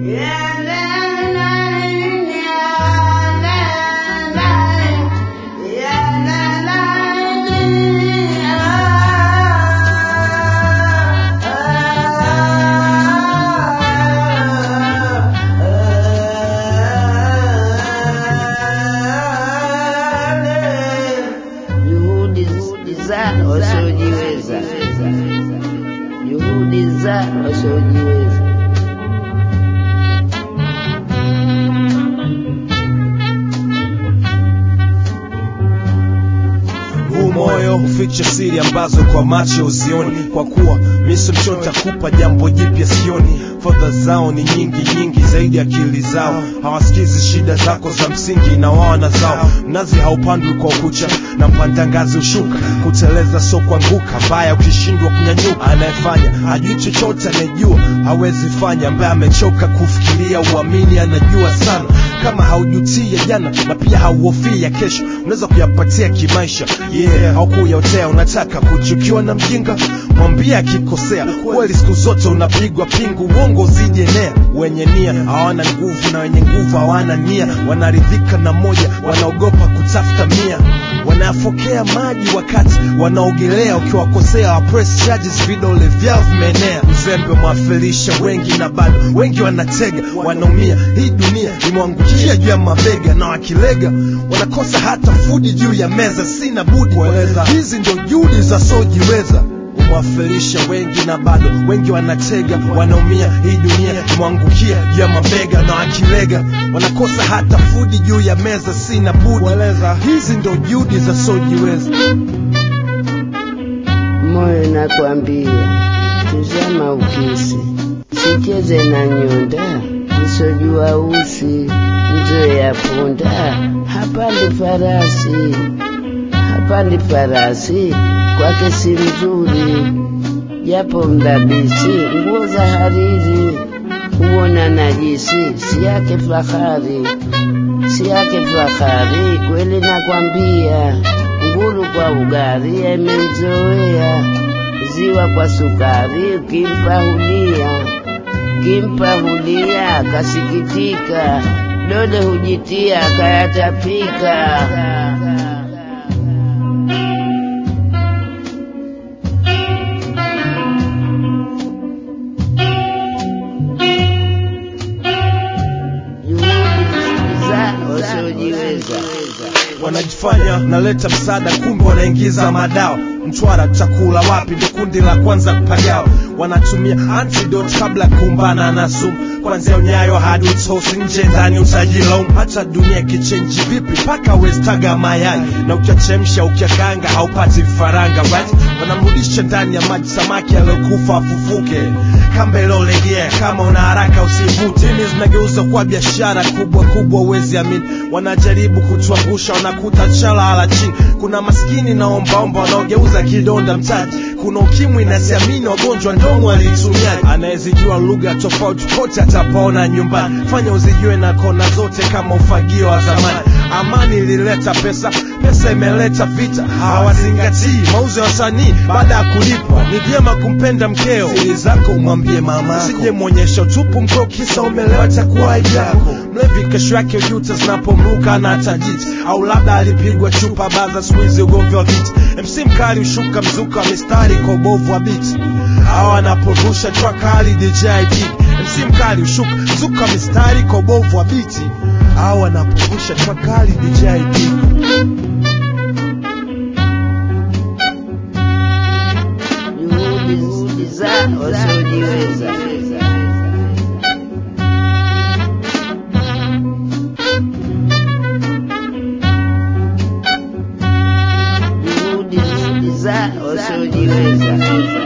juhudi za wasiojiweza, juhudi za wasiojiweza. huu moyo huficha siri ambazo kwa macho uzioni kwa kuwa miso mchota kupa jambo jipya sioni fadha zao ni nyingi nyingi zaidi akili zao hawasikizi shida zako za msingi na wao na zao mnazi haupandwi kwa ukucha na mpanda ngazi ushuka kuteleza so kuanguka mbaya ukishindwa kunyanyuka anayefanya hajui chochote anayejua hawezi fanya ambaye amechoka kufikiria uamini anajua sana kama haujutia jana na pia hauhofii ya kesho unaweza kuyapatia kimaisha yeah haukuyaotea unataka kuchukiwa na mjinga mwambie akikosea kweli siku zote unapigwa pingu uongo usijenea wenye nia hawana nguvu na wenye nguvu hawana nia wanaridhika na moja wanaogopa kutafuta mia wanayafokea maji wakati wanaogelea ukiwakosea wa press charges vidole vyao vimeenea mzembe mwafirisha wengi na bado wengi wanatega wanaumia hii dunia imewangukia juu ya mabega na wakilega wanakosa hata fudi juu ya meza sina budi kueleza hizi ndio juhudi za sojiweza umewafirisha wengi na bado wengi wanatega wanaumia hii dunia imewangukia juu ya mabega na wakilega wanakosa hata fudi juu ya meza sina budi kueleza hizi ndio juhudi za sojiweza moyo nakwambia, tuzama ukisi, sicheze na nyonda, nisojua usi, mzoe ya punda, hapandi farasi, hapandi farasi, kwake si mzuri, japo mdabisi, nguo za hariri, huona najisi, si yake fahari, si yake fahari, kweli nakwambia, nguru kwa ugari imemzoea, ziwa kwa sukari, ukimpa hulia, ukimpa hulia, kasikitika, dode hujitia, kayatapika. Juhudi za wasiojiweza. wanajifanya naleta msaada kumbe wanaingiza madawa mtwara chakula wapi ndo kundi la kwanza kupagawa wanatumia antidote kabla ya kuumbana na sumu kwanzia unyayo hadi utosi nje ndani utajilaumu hata dunia ikichenji vipi mpaka westaga mayai na ukiachemsha ukiakanga haupati vifaranga right wanamrudisha ndani ya maji samaki aliyokufa afufuke kamba ilolegea kama una haraka usivute Dini zinageuza kuwa biashara kubwa kubwa uwezi amini wanajaribu kutuangusha wanakuta chala ala chini kuna maskini na ombaomba wanaogeuza kidonda mtaji kuna ukimwi na siamini wagonjwa ndomo walitumiaji anayezijua lugha tofauti kote atapaona nyumbani fanya uzijue na kona zote kama ufagio wa zamani amani ilileta pesa pesa imeleta vita hawazingatii mauzo ya wasanii baada ya kulipwa ni vyema kumpenda mkeo siri zako umwambie mama usije mwonyesha utupu mkeo kisa umelewa takuwa aibu yako mlevi kesho yake ujuta zinapomruka na tajiti au labda alipigwa chupa baza squeeze ugomvi wa viti mc mkali ushuka mzuka wa mistari kwa ubovu wa biti hawa anaporusha track hali dj Big. mc mkali ushuka mzuka mistari kwa ubovu wa biti hawa anaporusha track hali dj Big. juhudi za wasiojiweza. Juhudi za wasiojiweza.